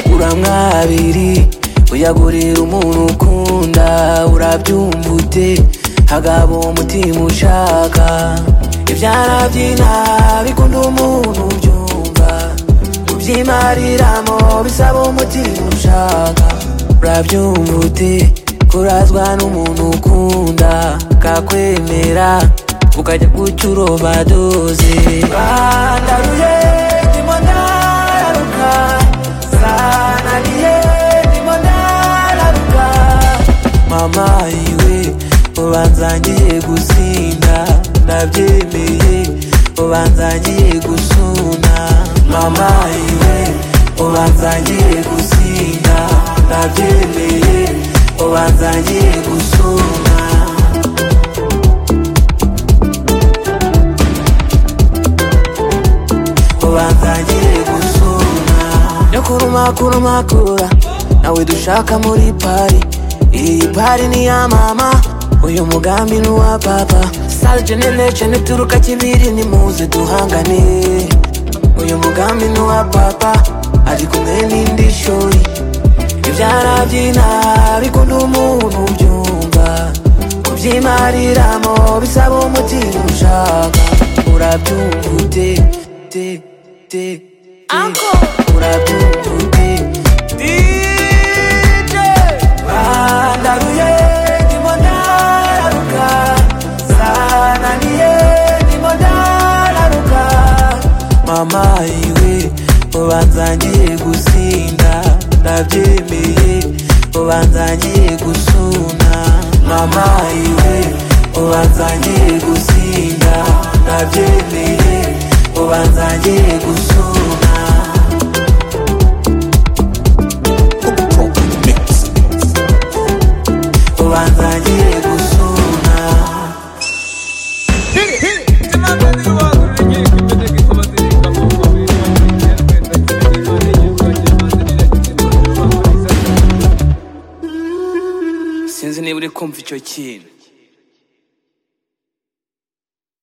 uramwabiri uyagurira umuntu ukunda urabyumva ute hagabo umutima ushaka ibyara by'inka bikunda umuntu ubyumva kubyimariramo bisaba umutima ushaka urabyumva ute kurazwa n'umuntu ukunda kakwemera ukajya guca uroba doze bandaruye ndimo ndaruka sananiye ndimo ndaruka mama yiwe ubanzangiye gusinda ndabyemeye ubanzangiye gusuna mama yiwe ubanzangiye gusinda ndabyemeye ubanzangiye gusuna ubanzangiye gusuna nyakuruma kuruma kura nawe dushaka muri pari iyi pari ni iya mama uyu mugambi ni uwa papa sale jenene jene turuka kibiri nimuze duhangane uyu mugambi ni uwa papa ari kumwe n'indi shori ibyara by'ina bikunda umuntu ubyumva kubyimariramo bisaba umutima ushaka urabyumva ute te te te urabyumva ute DJ bandaruye ndimo ndaruka sananiye ndimo ndaruka mama yiwe ubanzangiye gusinda ndabyemeye ubanzangiye gusuna mama yiwe ubanzangiye gusinda ndabyemeye ubanzangiye gusuna ubanzangiye gusuna sinzi niba uri kumva icyo kintu